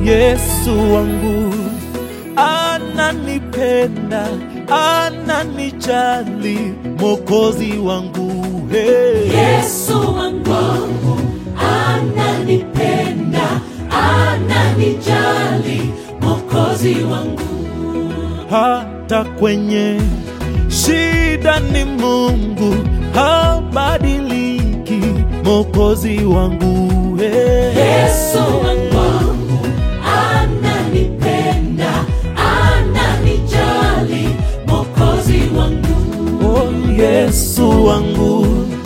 Yesu wangu ananipenda, ananijali, Mwokozi wangu hey. Yesu wangu ananipenda, ananijali, Mwokozi wangu. hata kwenye shida ni Mungu, habadiliki, Mwokozi wangu hey. Yesu wangu ananipenda, ananijali, Mwokozi wangu. Oh, Yesu wangu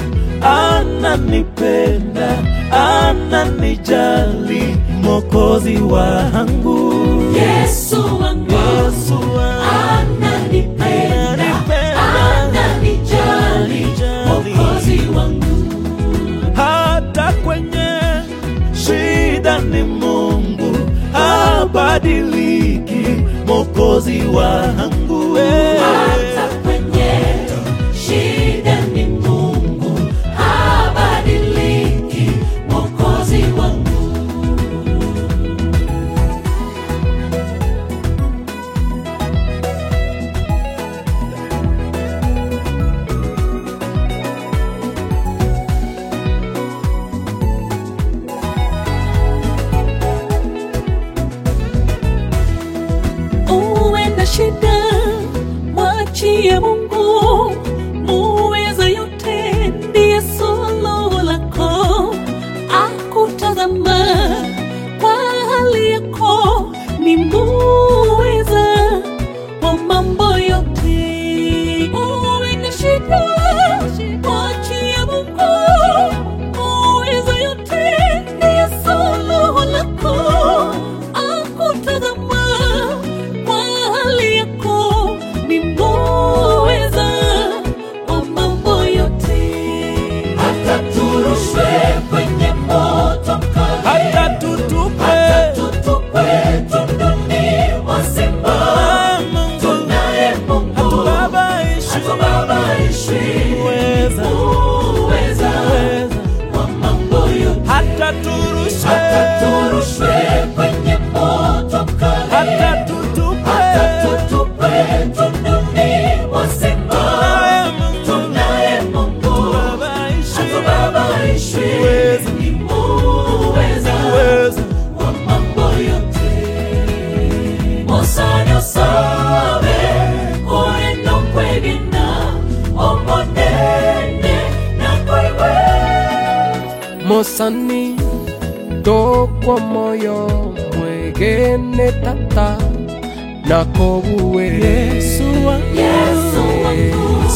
ananipenda, ananijali, Mwokozi wangu. Yesu wangu Yesu wangu ananipenda, ananijali, Mwokozi wangu. hata kwenye shida ni Mungu, habadiliki, Mwokozi wangu. eh. Hata kwenye shida ni Mungu, habadiliki, Mwokozi wangu. Uwe na shida, mwachie Mungu, muweza yote, ndiye suluhu lako. Akutazama kwa hali yako, ni muweza wa mambo yote. Uwe na shida, mwachie Mungu, muweza yote, ndiye suluhu lako. Akutazama kwa hali yako, ni muweza wa mambo yote. Hata turushwe kwenye moto mkali, hata tutupe tutupwe tunduni mwa simba. Ah, Mungu Tunaye Mungu hatubabaishi, hatubabaishwi, Uweza. muweza Uweza. wa mambo yote. hata turushwe, Hata turushwe kwenye moto mkali, hata tutupe hata tutupwe tunduni mwa simba. Tunaye Mungu. Tunaye Mungu Hatubabaishi, hatubabaishwi, Uweza. ni muweza Uweza. wa mambo yote. Mosanya sabe koreno kwegena omonene nakoiwe mosani tokwa moyo mwegene tata nakobuwere Yesu wangu. Yesu wangu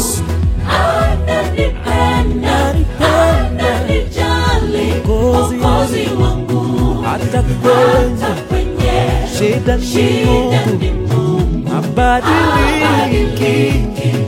ananipenda, ananijali, Mwokozi Mwokozi wangu. hata kwenye Hata kwenye shida ni shida ni Mungu, Mungu habadiliki, habadiliki,